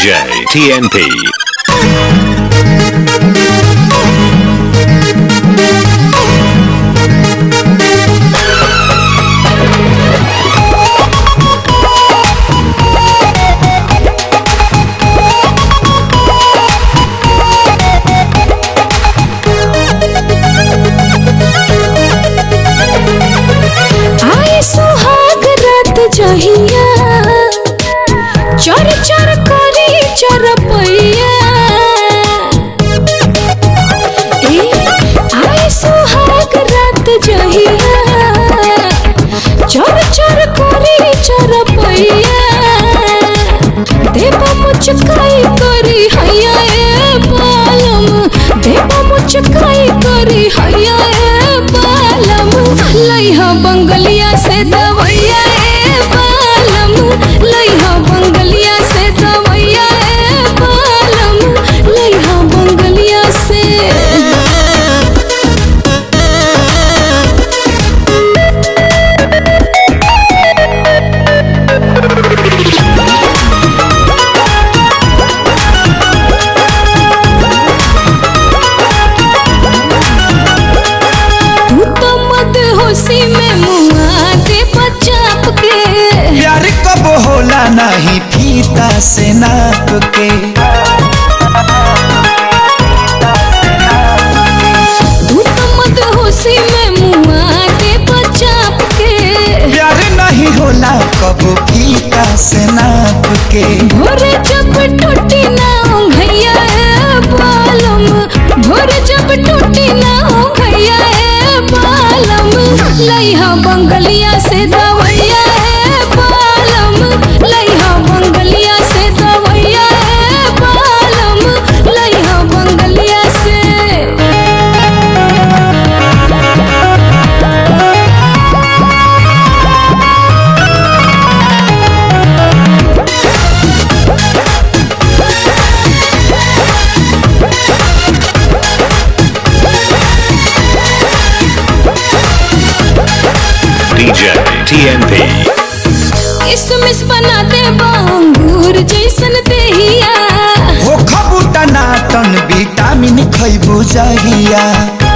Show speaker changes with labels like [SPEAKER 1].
[SPEAKER 1] DJ TNP.
[SPEAKER 2] आए सुहाग रात जहिया चर चर करी चरपैया ए आए सुहाग रात जहिया चर चर करी चरपैया देव मुचकाई करी हैया ए बालम देव मुचकाई करी हैया ए बालम लइहा बंगलिया से दवैया ए बालम लइहा बंगलिया से दवैया ए बालम लइहा बंगलिया से तू तो मत होशी में मुआ दे बचाप के
[SPEAKER 3] प्यार कब होला नहीं फीता से नाप के
[SPEAKER 2] तू तो मत होशी में मुआ दे बचाप के
[SPEAKER 3] प्यार नहीं होला कब फीता से नाप के
[SPEAKER 2] भोरे जब टूटी ना भैया ए बालम भोरे जब टूटी ना भैया ए बालम लइहा बंगलिया से दवैया ए बालम लइहा बंगलिया से दवैया ए बालम लइहा बंगलिया से
[SPEAKER 1] DJ TNP.
[SPEAKER 2] किसमिस बना दे बांगूर जैसन देहिया
[SPEAKER 3] हो खबूटा नाटन विटामिन खैबू जहिया